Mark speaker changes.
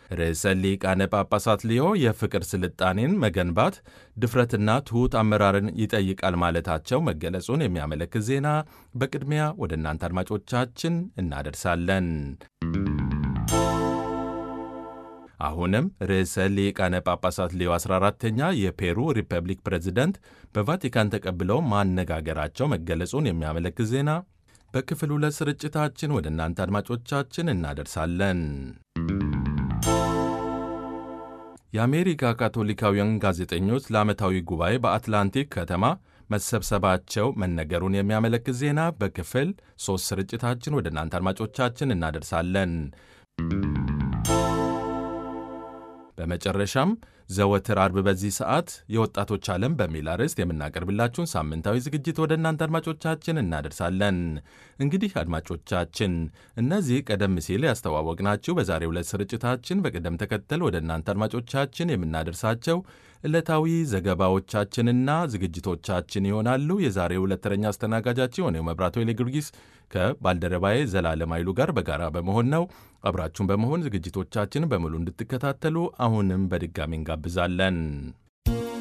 Speaker 1: ርዕሰ ሊቃነ ጳጳሳት ሊዮ የፍቅር ስልጣኔን መገንባት ድፍረትና ትሑት አመራርን ይጠይቃል ማለታቸው መገለጹን የሚያመለክት ዜና በቅድሚያ ወደ እናንተ አድማጮቻችን እናደርሳለን። አሁንም ርዕሰ ሊቃነ ጳጳሳት ሊዮ 14ተኛ የፔሩ ሪፐብሊክ ፕሬዝደንት በቫቲካን ተቀብለው ማነጋገራቸው መገለጹን የሚያመለክት ዜና በክፍል ሁለት ስርጭታችን ወደ እናንተ አድማጮቻችን እናደርሳለን። የአሜሪካ ካቶሊካውያን ጋዜጠኞች ለዓመታዊ ጉባኤ በአትላንቲክ ከተማ መሰብሰባቸው መነገሩን የሚያመለክት ዜና በክፍል ሦስት ስርጭታችን ወደ እናንተ አድማጮቻችን እናደርሳለን። በመጨረሻም ዘወትር አርብ በዚህ ሰዓት የወጣቶች ዓለም በሚል አርዕስት የምናቀርብላችሁን ሳምንታዊ ዝግጅት ወደ እናንተ አድማጮቻችን እናደርሳለን። እንግዲህ አድማጮቻችን እነዚህ ቀደም ሲል ያስተዋወቅናችሁ በዛሬው ዕለት ስርጭታችን በቅደም ተከተል ወደ እናንተ አድማጮቻችን የምናደርሳቸው ዕለታዊ ዘገባዎቻችንና ዝግጅቶቻችን ይሆናሉ። የዛሬው ዕለት ተረኛ አስተናጋጃችን የሆነው መብራቶ ጊዮርጊስ ከባልደረባዬ ዘላለም ኃይሉ ጋር በጋራ በመሆን ነው። አብራችሁን በመሆን ዝግጅቶቻችን በሙሉ እንድትከታተሉ አሁንም በድጋሚ እንጋብዛለን።